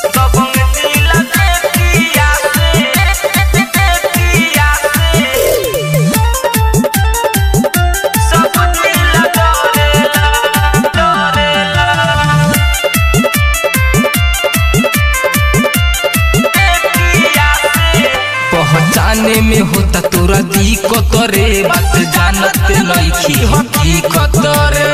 दबंग जिला बेतिया से बेतिया से सब जिला डरेला डरेला बेतिया से पहचाने में होता तोरा दिक्कत रे बात जानत नइखी हकीकत रे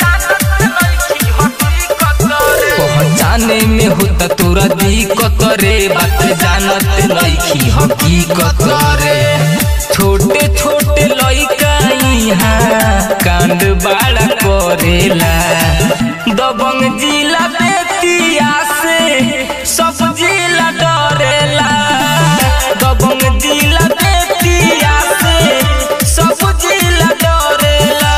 पहचाने में होता तोरा दिक्कत रे बात जानत नइखी हकीकत रे छोटे छोटे लइका इहाँ कांड बाड़ा करेला दबंग जिला बेतिया से सब जिला डरेला दबंग जिला बेतिया से सब जिला डरेला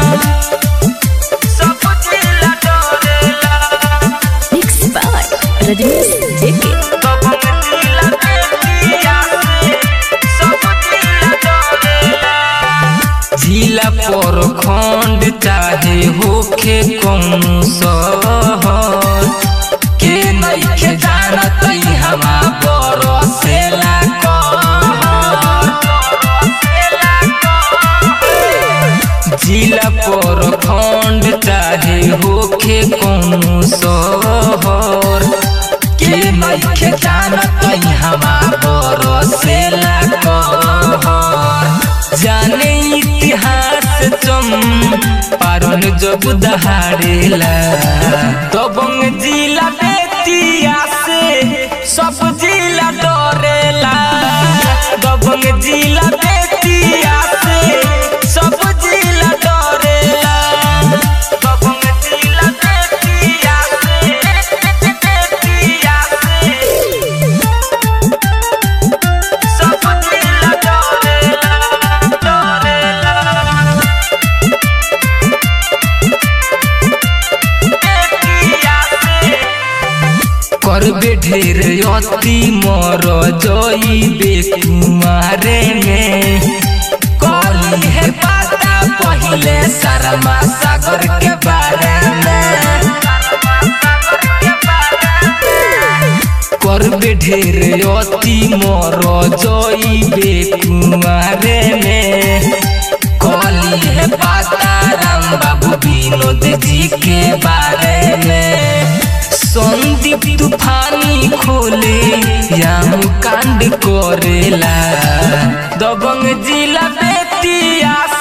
सब जिला डरेला Mixed by Rajnish JK. दबंग जिला बेतिया से सब जिला डरेला जिला पर खंड चाहे होखे कौनो शहर के नइखे जानत हमा बरसेला कहर जिला पर खंड चाहे होखे कौनो शहर के नइखे जानत हमा बरसेला कहर जाने इतिहास चम पारन जब दहाड़ेला दबंग जिला बेतिया से सब जिला डरेला दबंग जिला बेतिया से सब जिला डरेला दबंग जिला बेतिया से बेतिया से सब जिला डरेला डरेला बेतिया से करबे ढेर अति मर जइबे कुमारे में कली है पता पहिले शर्मा सागर के बारे में करबे ढेर अति मर जइबे कुमारे में कली है पता राम बाबू विनोद जी के बारे में संदीप तूफानी खोले याम कांड करेला दबंग जिला बेतिया